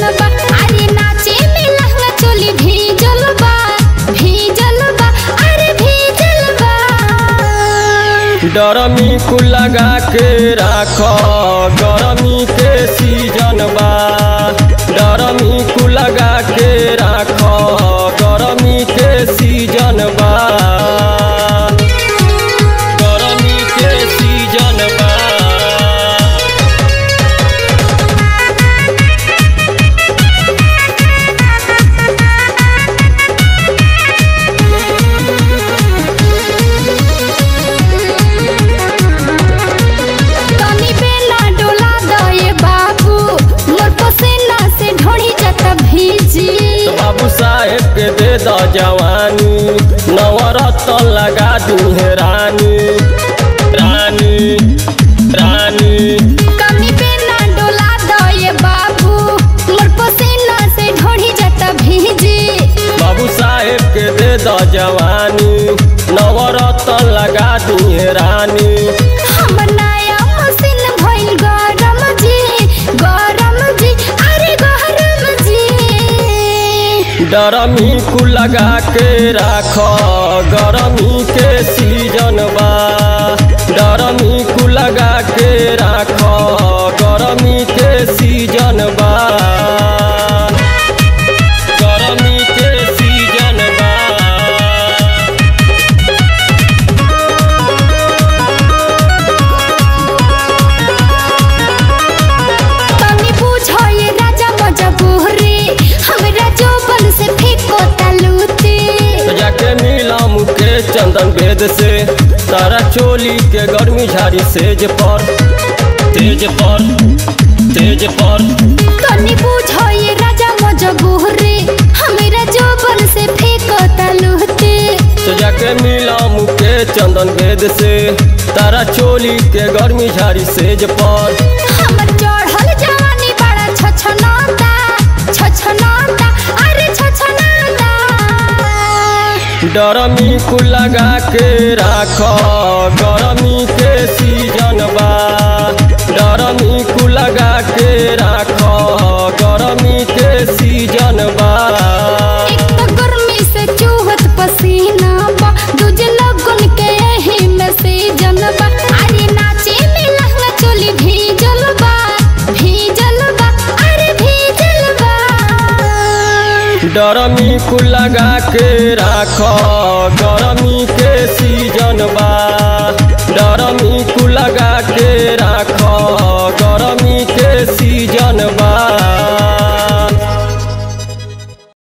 बा अरे नाचे में लहंगा चोली भीजल बा भीजल बा अरे भीजल बा डरमी कुल लगा के राख गरमी के सीजन बा डरमी कुल लगा के राख गरमी के सीजन बा गरमी के सीजन बा तनी बेला डोला दए बाबू मोर पसीना से ढोड़ी जत भीजी तो बाबू साहेब के दे द जवानी नवरत्न लगा दी है रानी रानी रानी कमी बेला डोला दए बाबू मोर पसीना से ढोड़ी जत भीजी बाबू साहेब के दे द जवानी नवरत्न लगा दी है रानी हम नया मशीन भइल गरम जी गरम जी अरे गरम जी डरमी कुल लगा के राख गरमी के सीजन बा डरमी कुल लगा के राख गरमी के सीजन बा गरमी के सीजन बा तनी पूछो ये राजा मजबूरी हमरा जोबन से फेंको तलूती तो जाके मिला मुके चंदन वेद से तारा चोली के गर्मी झाड़ी सेज पर तेज पर तेज पर तनी पूछो ये राजा मजबूरी हमरा जोबन से फेंको तलूती तो जाके मिला मुके चंदन वेद से तारा चोली के गर्मी झाड़ी सेज पर हमर चढ़ल जवानी बड़ा छछनाता छछनाता अरे छछनाता डरमी कुल लगा के राख गरमी के सीजन बा डरमी कुल लगा के राख गरमी के सीजन बा एक तो गर्मी से चूहत पसीना बा दूजे लगन के यही में सीजन बा अरे नाचे में लहंगा चोली भीजल बा भीजल बा अरे भीजल बा डरमी कुल लगा के राख गरमी के सीजन बा डरमी कुल लगा के राख गरमी के सीजन बा